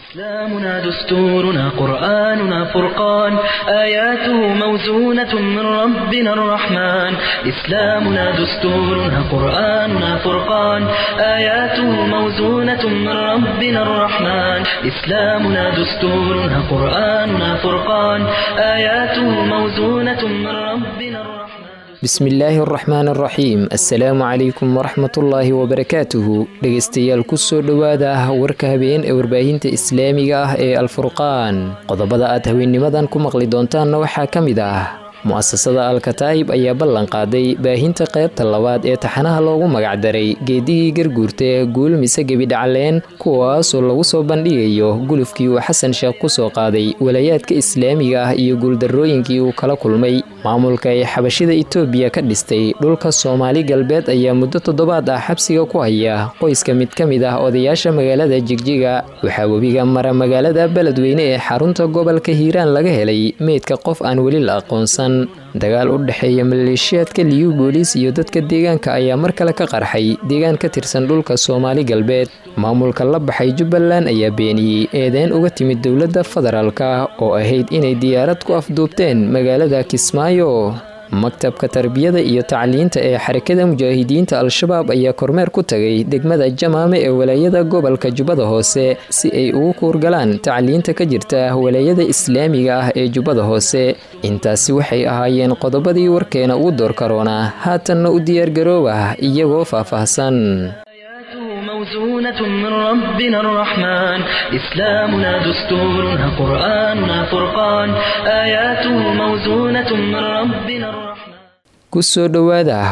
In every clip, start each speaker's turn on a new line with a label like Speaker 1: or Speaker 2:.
Speaker 1: إسلامنا دستورنا قرآننا فرقان آياته موزونة من ربنا الرحمن إسلامنا دستورنا قرآننا فرقان آياته موزونة من ربنا الرحمن إسلامنا دستورنا قرآننا فرقان آياته موزونة من ربنا الرحمن
Speaker 2: bismillaahi araxmaan araxiim assalaamu calaykum waraxmatullaahi wabarakaatuhu dhegaystayaal kusoo dhowaada warka habeen ee warbaahinta islaamiga ah ee alfurqaan qodobada aad haweennimadan ku maqli doontaanna waxaa ka mid ah mu'asasada alkataa'ib ayaa ballan qaaday baahinta qaybta labaad ee taxanaha loogu magacdaray geedigii garguurta ee guul mise gebidhacleen kuwaasoo lagu soo bandhigayo gulufkii uu xasan sheekh ku soo qaaday walaayaadka islaamiga ah iyo guuldarrooyinkii uu kala kulmay maamulka ay xabashida itoobiya ka dhistay dhulka soomaali galbeed ayaa muddo toddobaad ah xabsiga ku haya qoyska mid ka mid ah odayaasha magaalada jigjiga waxaa webiga mara magaalada beledweyne ee xarunta gobolka hiiraan laga helay meydka qof aan weli la aqoonsan dagaal u dhexeeya maleeshiyaadka liyu booliis iyo dadka deegaanka ayaa mar kale ka qarxay deegaan ka tirsan dhulka soomaali galbeed maamulka la baxay jubbaland ayaa beeniyey eedeyn uga timid dowladda federaalka oo ahayd inay diyaarad ku afduubteen magaalada kismaayo maktabka tarbiyada iyo tacliinta ee xarakada mujaahidiinta al-shabaab ayaa kormeer ku tagay degmada jamaame ee walaayada gobolka jubbada hoose si ay ugu kuurgalaan tacliinta ka jirta walaayada islaamiga ah ee jubbada hoose intaasi waxay ahaayeen qodobadii warkeena ugu door karoona haatanna u diyaargarooba iyagoo faahfaahsan
Speaker 1: موزونة من ربنا الرحمن إسلامنا دستورنا قرآننا فرقان آياته موزونة من ربنا الرحمن
Speaker 2: kusoo dhowaada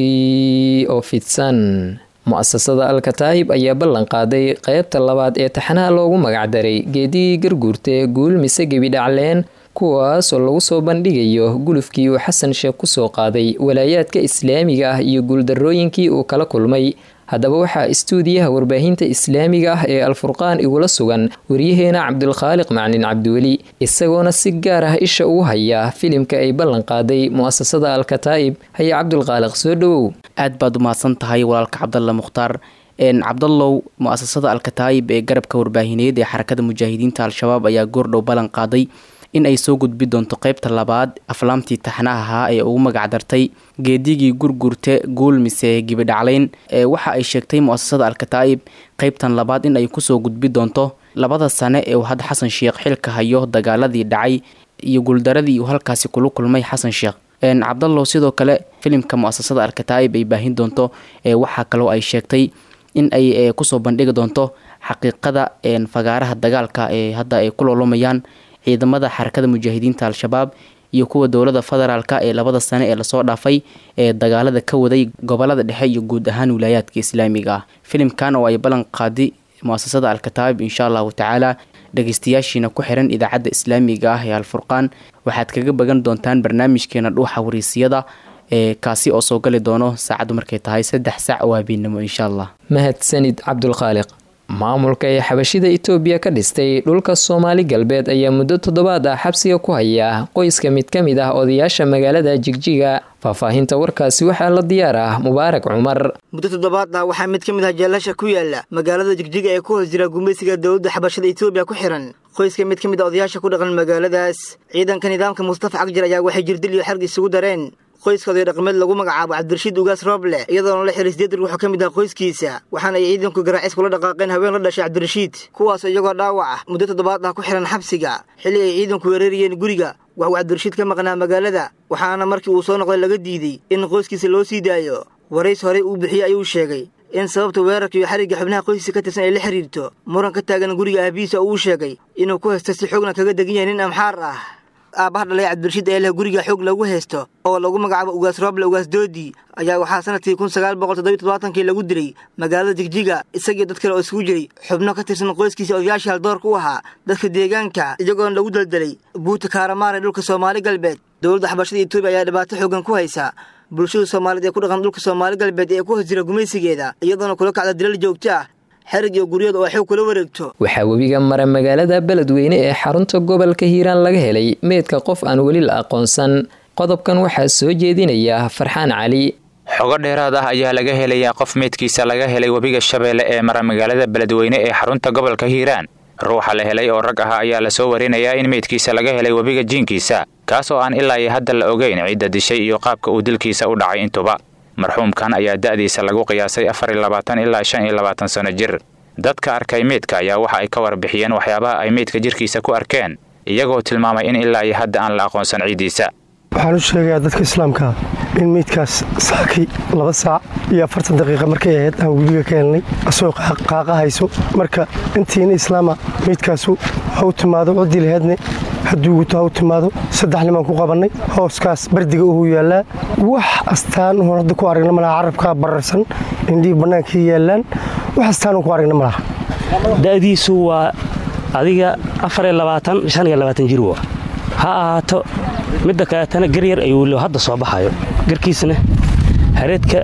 Speaker 2: warkii oo fidsan mu'asasada alkataa'ib ayaa ballan qaaday qaybta labaad ee taxanaha loogu magacdaray geedigii garguurta guul mise gebidhacleen kuwaasoo lagu soo bandhigayo gulufkii uu xasan sheekh ku soo qaaday walaayaadka islaamiga ah iyo guuldarrooyinkii uu kala kulmay haddaba waxaa istuudiyaha warbaahinta islaamiga ah ee alfurqaan igula sugan waryaheena cabdulkhaaliq maclin cabdiweli isagoona si gaar ah isha ugu haya filimka ay ballan qaaday mu'asasada alkataa'ib haye cabdulkhaaliq soo dhowow
Speaker 3: aad baad umahadsan tahay walaalka cabdalla mukhtaar cabdallow mu'asasada alkataa'ib ee garabka warbaahineed ee xarakada mujaahidiinta al-shabaab ayaa goordhow ballan qaaday in ay soo gudbi doonto qaybta labaad aflaamtii taxnaha ahaa ee ugu magacdartay geedigii gurgurte guul mise gibidhacleyn waxa ay sheegtay mu'asasada alkataa'ib qaybtan labaad in ay kusoo gudbi doonto labada sane ee uu hadda xasan sheekh xilka hayo dagaaladii dhacay iyo guuldaradii uu halkaasi kula kulmay xasan sheekh cabdallow sidoo kale filimka mu'asasada alkataa'ib ay baahin doonto waxaa kaloo ay sheegtay in ay kusoo bandhigi doonto xaqiiqada fagaaraha dagaalka ee hadda ay ku loolomayaan ciidamada xarakada mujaahidiinta al-shabaab iyo kuwa dowlada federaalka ee labada sane ee lasoo dhaafay ee dagaalada ka waday gobolada dhexe iyo guud ahaan wilaayaadka islaamiga ah filimkan oo ay ballan qaadi muasasada alkataa'ib insha allahu tacaala dhageystayaashiina ku xiran idaacadda islaamiga ah ee alfurqaan waxaad kaga bagan doontaan barnaamijkeena dhuuxa wariisiyada ee kaasi oo soo gali doono saacaddu markay tahay saddex sac oo habeennimo insha allah
Speaker 2: mahadsanid cabdulkhaaliq maamulka ee xabashida itoobiya ka dhistay dhulka soomaali galbeed ayaa muddo toddobaad ah xabsiga ku haya qoyska mid ka mid ah odayaasha magaalada jigjiga faahfaahinta warkaasi waxaa la diyaar ah mubaarak cumar
Speaker 4: muddo toddobaad ah waxaa mid ka mid ah jeelasha ku yaala magaalada jigjiga ee ku hoos jira gumaysiga dowladda xabashada itoobiya ku xiran qoyska mid ka mid ah odayaasha ku dhaqan magaaladaas ciidanka nidaamka mustafa cagjar ayaa waxay jirdil iyo xarg isugu dareen qoyska oday dhaqameed lagu magacaabo cabdirashiid ugaas rooble iyadoona la xiray sideed ruux ka mid ah qoyskiisa waxaana ay ciidanku garaacis kula dhaqaaqeen haween la dhashay cabdirashiid kuwaasoo iyagoo dhaawac ah muddo toddobaad ah ku xihan xabsiga xilli ay ciidanku weerarayeen guriga waxuu cabdirashiid ka maqnaa magaalada waxaana markii uu soo noqday laga diiday in qoyskiisa loo sii daayo warays horey uu bixiyey ayuu sheegay in sababta weerarka iyo xarigga xubnaha qoyskiisa ka tirsan ay la xiriirto muran ka taagan guriga aabihiisa oo uu sheegay inuu ku haysta si xoogna kaga degan yahay nin amxaar ah aabbaha dhalay cabdirashiid ee leh guriga xoog lagu haysto oo lagu magacaabo ugaas rooble ugaas doodi ayaa waxaa sanadkii kun sagaal boqol toddobiy toddobaatankii lagu dilay magaalada jigjiga isagii dad kale oo isugu jiray xubno ka tirsan qoyskiisa odayaashii haldoorka u ahaa dadka deegaanka iyagoona lagu daldelay buuta kaaramaar ee dhulka soomaali galbeed dowladda xabashada etoobiya ayaa dhibaato xoogan ku haysa bulshada soomaaliyeed ee ku dhaqan dhulka soomaali galbeed ee ku hoos jira gumaysigeeda iyadoona kula kacda dilal joogto ah xerig iyo guryada oo xoog kula wareegto
Speaker 2: waxaa webiga mara magaalada beledweyne ee xarunta gobolka hiiraan laga helay meydka qof aan weli la aqoonsan qodobkan waxaa soo jeedinaya farxaan cali
Speaker 5: xogo dheeraad ah ayaa laga helayaa qof meydkiisa laga helay webiga shabeelle ee mara magaalada beledweyne ee xarunta gobolka hiiraan ruuxa la helay oo rag ah ayaa lasoo warinayaa in meydkiisa laga helay webiga jiinkiisa kaas oo aan ilaa iyo hadda la ogeyn cidda dishay iyo qaabka uu dilkiisa u dhacay intuba marxuumkan ayaa da'diisa lagu qiyaasay afar iyo labaatan ilaa shan iyo labaatan sano jir dadka arkay meydka ayaa waxa ay ka warbixiyeen waxyaabaha ay meydka jirkiisa ku arkeen iyagoo tilmaamay in ilaa iyo hadda aan la aqoonsan ciiddiisa
Speaker 6: waxaan u sheegayaa dadka islaamkaa in meydkaas saakay laba saac iyo afartan daqiiqa markay ahayd aan webiga ka helnay asoo qaaqa hayso marka intiina islaama meydkaasu ha u timaado ciddii laheedne hadduu guto ha u timaado saddex nimaan ku qabannay hooskaas bardiga uhu yaallaa wax astaan uun hadda ku aragna malaha carabkaa bararsan indhihii bannaankii yaallaan wax astaan uun ku aragna malaha
Speaker 7: da'diisu waa adiga afar iyo labaatan shan iyo labaatan jir wa ha ahaato midda kaleetana garyar ayuu hadda soo baxayo garkiisna hareedka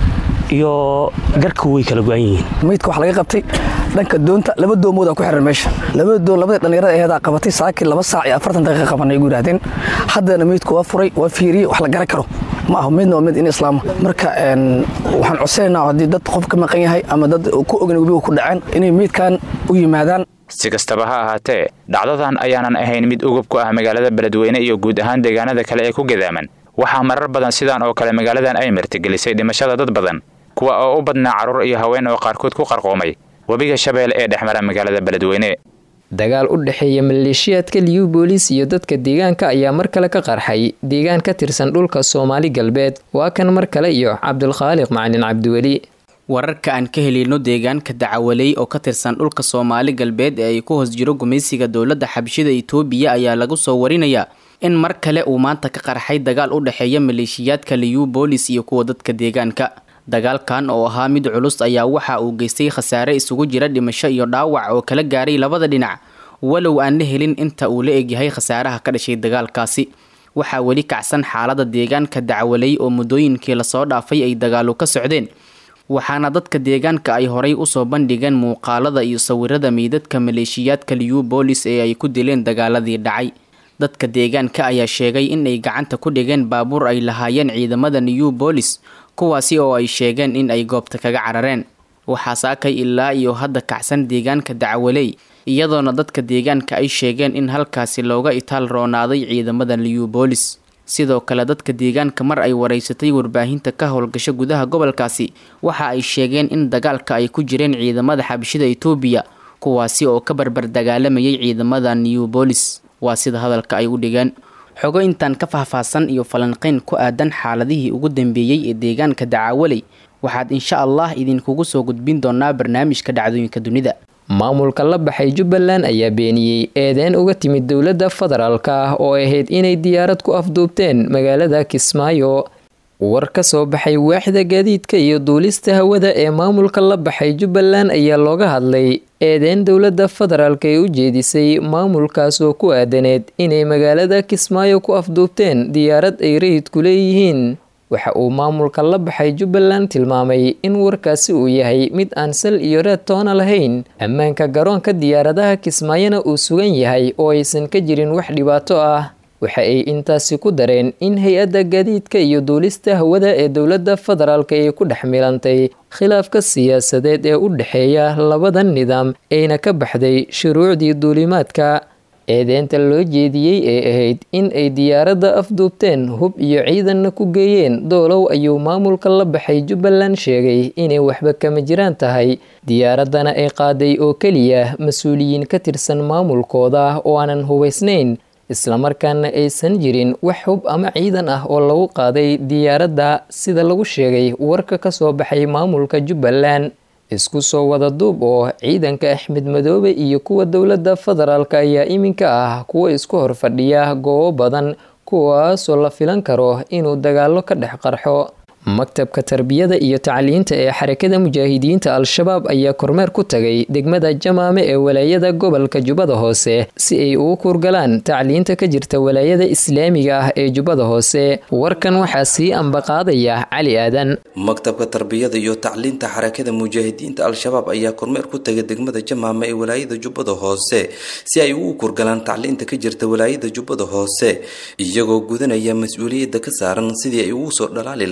Speaker 7: iyo garka way kala go'an yihiin
Speaker 8: meydka waxaa laga qabtay dhanka doonta laba doomood aa ku xiran meesha labada doon labadii dhallinyarada aheedaa qabatay saakii laba saac iyo afartan daqiiqa qabanay gu yidhahdeen haddana meydku waa furay waa fiiriyey wax la garan karo ma aho midna waa mid in islaama marka waxaan codsanaynaa haddii dad qof ka maqan yahay ama dad ku ogan webiga ku dhaceen inay meydkan u yimaadaan
Speaker 5: si kastaba ha ahaatee dhacdadan ayaanan ahayn mid ugub ku ah magaalada beledweyne iyo guud ahaan deegaanada kale ee ku gadaaman waxaa marar badan sidaan oo kale magaaladan ay martigelisay dhimashada dad badan kuwa oo u badnaa carruur iyo haween oo qaarkood ku qarqoomay webiga shabeelle ee dhex mara magaalada beledweyne
Speaker 2: dagaal u dhexeeya maleeshiyaadka liyu boolis iyo dadka deegaanka ayaa mar kale ka qarxay deegaan ka tirsan dhulka soomaali galbeed waa kan mar kale iyo cabdulkhaaliq macalin cabdiweli
Speaker 3: wararka aan ka helino deegaanka dacawaley oo ka tirsan dhulka soomaali galbeed ee ay ku hoos jiro gumaysiga dowladda xabshida itoobiya ayaa lagu soo warinayaa in mar kale uu maanta ka qarxay dagaal u dhexeeya maleeshiyaadka liyu boolis iyo kuwa dadka deegaanka dagaalkan oo ahaa mid culus ayaa waxa uu geystay khasaare isugu jira dhimasho iyo dhaawac oo kala gaaray labada dhinac walow aan la helin inta uu la egyahay khasaaraha ka dhashay dagaalkaasi waxaa weli kacsan xaalada deegaanka dacwaley oo muddooyinkii lasoo dhaafay ay dagaalu ka socdeen waxaana dadka deegaanka ay horay usoo bandhigeen muuqaalada iyo sawirada meydadka maleeshiyaadka liyu boolis ee ay ku dileen dagaaladii dhacay dadka deegaanka ayaa sheegay in ay gacanta ku dhigeen baabuur ay lahaayeen ciidamada new boolis kuwaasi oo ay sheegeen in ay goobta kaga carareen waxaa saakay ilaa iyo hadda kacsan deegaanka dacwaley iyadoona dadka deegaanka ay sheegeen in halkaasi looga itaal roonaaday ciidamada new boolis sidoo kale dadka deegaanka mar ay waraysatay warbaahinta ka howlgasho gudaha gobolkaasi waxa ay sheegeen in dagaalka ay ku jireen ciidamada xabashida itoobiya kuwaasi oo ka barbar dagaalamayay ciidamada new boolis waa sida hadalka ay u dhigeen xogo intaan ka faahfaahsan iyo falanqeyn ku aadan xaaladihii ugu dambeeyey ee deegaanka dacaawaley waxaad insha allah idinkugu soo gudbin doonaa barnaamijka dhacdooyinka dunida
Speaker 2: maamulka la baxay jubbaland ayaa beeniyey eedeyn uga timid dowladda federaalka ah oo ahayd inay diyaarad ku afduubteen magaalada kismaayo war ka soo baxay waaxda gaadiidka iyo duulista hawada ee maamulka la baxay jubbaland ayaa looga hadlay eedeyn dowladda federaalka ee u jeedisay maamulkaas oo ku aadaneed inay magaalada kismaayo ku afduubteen diyaarad ay rayidku leeyihiin waxa uu maamulka la baxay jubbaland tilmaamay in warkaasi uu yahay mid aan sal iyo reed toona lahayn ammaanka garoonka diyaaradaha kismaayona uu sugan yahay oo aysan ka jirin wax dhibaato ah waxa ay intaasi ku dareen in hay-adda gaadiidka iyo duulista hawada ee dowladda federaalka ay ku dhex milantay khilaafka siyaasadeed ee u dhexeeya labada nidaam ayna ka baxday shuruucdii duulimaadka eedeynta loo jeediyey ee ahayd in ay diyaaradda afduubteen hub iyo ciidanna ku geeyeen doolow ayuu maamulka la baxay jubbaland sheegay inay waxba kama jiraan tahay diyaaraddana ay qaaday oo keliya mas-uuliyiin ka tirsan maamulkooda oo aanan hubaysnayn islamarkaana aysan jirin wax hub ama ciidan ah oo lagu qaaday diyaaradda sida lagu sheegay warka ka soo baxay maamulka jubbaland isku soo wada duub oo ciidanka axmed madoobe iyo kuwa dowladda federaalka ayaa iminka ah kuwa isku hor fadhiya goobo badan kuwaasoo la filan karo inuu dagaalo ka dhex qarxo maktabka tarbiyada iyo tacliinta ee xarakada mujaahidiinta al-shabaab ayaa kormeer ku tagay degmada jamaame ee walaayada gobolka jubbada hoose si ay ugu kuurgalaan tacliinta ka jirta walaayada islaamiga ah ee jubbada hoose warkan waxaa sii ambaqaadaya cali aadan
Speaker 9: maktabka tarbiyada iyo tacliinta xarakada mujaahidiinta al-shabaab ayaa kormeer ku tagay degmada jamaame ee walaayada jubbada hoose si ay ugu kuurgalaan tacliinta ka jirta walaayada jubbada hoose iyagoo gudanaya mas-uuliyadda ka saaran sidii ay ugu soo dhalaali lahaayeen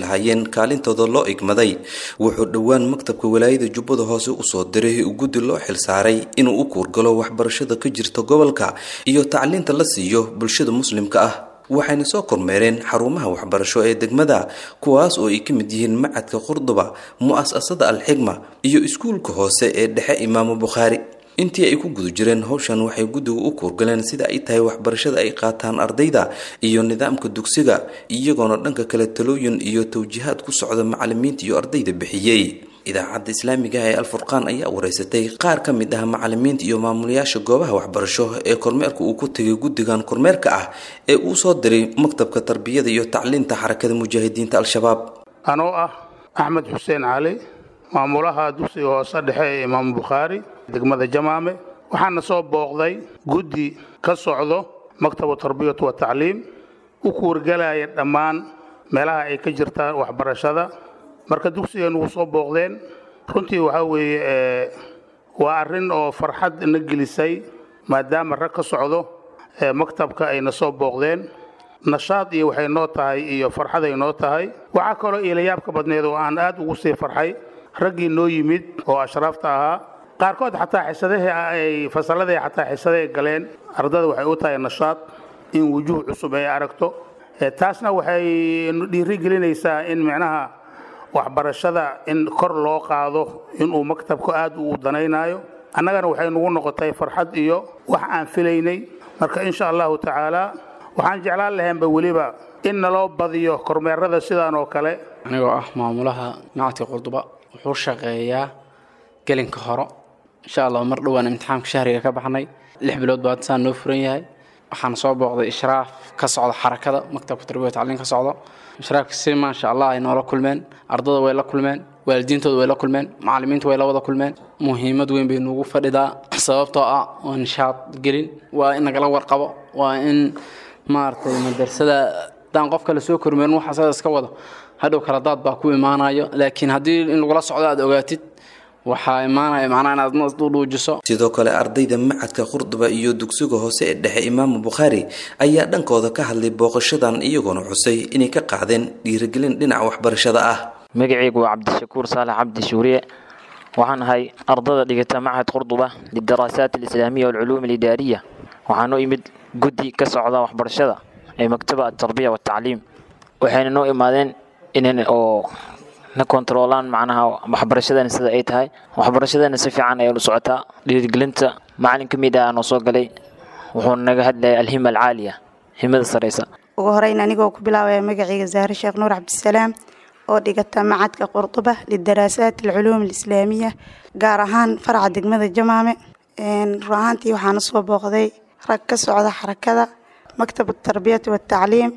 Speaker 9: kaalintooda loo igmaday wuxuu dhowaan maktabka walaayada jubbada hoose usoo diray guddi loo xilsaaray inuu u kuurgalo waxbarashada ka jirta gobolka iyo tacliinta la siiyo bulshada muslimka ah waxayna soo kormeereen xarumaha waxbarasho ee degmada kuwaas oo ay ka mid yihiin macadka qurduba mu-asasada alxigma iyo iskuulka hoose ee dhexe imaamu bukhaari intii ay ku guda jireen howshan waxay guddiga u kuurgaleen sida ay tahay waxbarashada ay qaataan ardayda iyo nidaamka dugsiga iyagoona dhanka kale talooyin iyo tawjiihaad ku socda macalimiinta iyo ardayda bixiyey idaacadda islaamiga ee alfurqaan ayaa wareysatay qaar ka mid ah macalimiinta iyo maamulayaasha goobaha waxbarasho ee kormeerka uu ku tegay guddigan kormeerka ah ee uu soo diray maktabka tarbiyada iyo tacliinta xarakada mujaahidiinta al-shabaab
Speaker 10: anoo ah axmed xuseen cali maamulaha dugsiga hoose dhexe ee imaamu bukhaari degmada jamaame waxaana soo booqday guddi ka socdo maktabu tarbiyatu wa tacliim u kuurgalaya dhammaan meelaha ay ka jirtaan waxbarashada marka dugsigan wuu soo booqdeen runtii waxaa weeye waa arrin oo farxad na gelisay maadaama rag ka socdo maktabka ayna soo booqdeen nashaad iyo waxay noo tahay iyo farxaday noo tahay waxaa kaloo iilayaabka badneed oo aan aad ugu sii farxay raggii noo yimid oo ashraafta ahaa qaarkood xataa xisadahii ay fasalladii xataa xisadahay galeen ardada waxay u tahay nashaad in wujuuh cusub ay aragto taasna waxay dhiiri gelinaysaa in micnaha waxbarashada in kor loo qaado inuu maktabku aad u danaynayo annagana waxay nagu noqotay farxad iyo wax aan filaynay marka insha allahu tacaala waxaan jeclaan lahaynba weliba in naloo badiyo kormeerada sidaan oo kale
Speaker 11: anigoo ah maamulaha macadka qurduba wuxuu shaqeeyaa gelinka horo insha allah mar dhowaan imtixaamka shahriga ka baxnay lix bilood baa saan noo furan yahay waxaan soo booqday ishraaf ka socda xarakada maktabka tarbiya tacliin ka socdo ishraafka si maasha allah ay noola kulmeen ardada way la kulmeen waalidiintooda way la kulmeen macallimiinta way la wada kulmeen muhiimad weyn bay nuugu fadhidaa sababtoo ah waa nishaad gelin waa in nagala warqabo waa in maaragtay madrasada haddaan qofka la soo kormeerin waxa sada iska wado hadhow kala daad baa ku imaanayo laakiin haddii in lagula socdo aad ogaatid waxaa imaanaya macnaha inaad nasdudhuujiso
Speaker 9: sidoo kale ardayda macadka qurduba iyo dugsiga hoose ee dhexe imaamu bukhaari ayaa dhankooda ka hadlay booqashadan iyagoona xusay inay ka qaadeen dhiirigelin dhinaca waxbarashada ah
Speaker 12: magacaygu waa cabdishakuur saalax cabdi shuuriye waxaan ahay ardada dhigata machad qurduba lidaraasaat alislaamiya walculuum alidaariya waxaan u imid guddi ka socda waxbarashada ee maktaba atarbiya watacliim waxayna noo imaadeen inan oo na kontaroolaan macnaha waxbarashadana sida ay tahay waxbarashadana si fiican ayay u socotaa dhiirigelinta macalin ka mid ah noo soo galay wuxuu naga hadlayay alhima alcaaliya himada sareysa
Speaker 13: ugu horeyn anigoo ku bilaabaya magacayga zahre sheekh nuur cabdisalaam oo dhigata macadka qurduba lidaraasaat alculuum alislaamiya gaar ahaan faraca degmada jamaame run ahaantii waxaana soo booqday rag ka socda xarakada maktab tarbiyati watacliim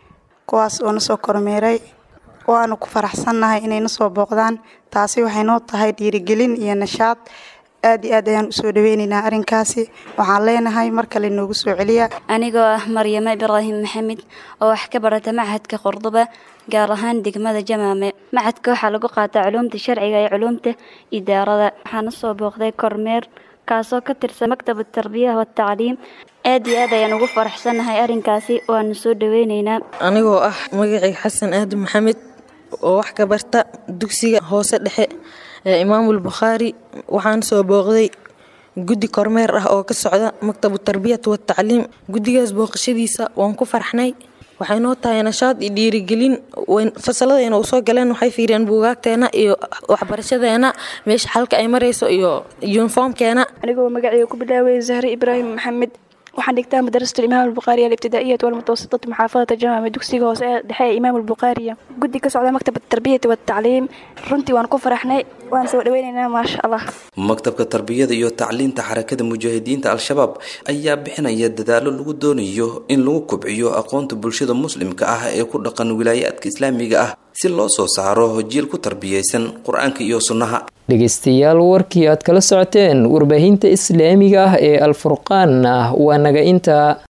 Speaker 13: kuwaas oo na soo kormeeray waanu ku faraxsannahay inay na soo booqdaan taasi waxay noo tahay dhiirigelin iyo nashaad aad iyo aad ayaan usoo dhaweynaynaa arrinkaasi waxaan leenahay mar kale noogu soo celiya
Speaker 14: anigoo ah maryamo ibraahim maxamed oo wax ka barata machadka qurduba gaar ahaan degmada jamaame machadka waxaa lagu qaataa culuumta sharciga iyo culuumta idaarada waxaana soo booqday kormeer kaasoo ka tirsan maktab tarbiya watacliim aad iyo aad ayaan ugu faraxsannahay arrinkaasi waanu soo dhaweynaynaa
Speaker 15: anigoo ah magacayga xasan aadan maxamed oo wax ka barta dugsiga hoose dhexe ee imaamul bukhaari waxaan soo booqday guddi kormeer ah oo ka socda maktabu tarbiyat watacliim guddigaas booqashadiisa waan ku farxnay waxay noo tahay nashaad iyo dhiirigelin fasaladayna u soo galeen waxay fiiriyeen buugaagteena iyo waxbarashadeena meesha xalka ay marayso iyo yuniformkeena
Speaker 16: anigoo magacayga ku bilaaway zahre ibraahim maxamed waxaan dhigtaa madrasatu imaam albukhaariya alibtidaa'iyat walmutawasitatu muxaafadata jamaame dugsiga hoose ee dhexe ee imaam albukhaariya guddi ka socda maktab tarbiyati watacliim runtii waan ku faraxnay waan soo dhaweynaynaa maasha allah
Speaker 9: maktabka tarbiyada iyo tacliinta xarakada mujaahidiinta al-shabaab ayaa bixinaya dadaalo lagu doonayo in lagu kobciyo aqoonta bulshada muslimka ah ee ku dhaqan wilaayaadka islaamiga ah si loo soo saaro jiil ku tarbiyaysan qur-aanka iyo sunnaha
Speaker 2: dhegeystayaal warkii aad kala socoteen warbaahinta islaamiga ah ee alfurqaan ah waa naga intaa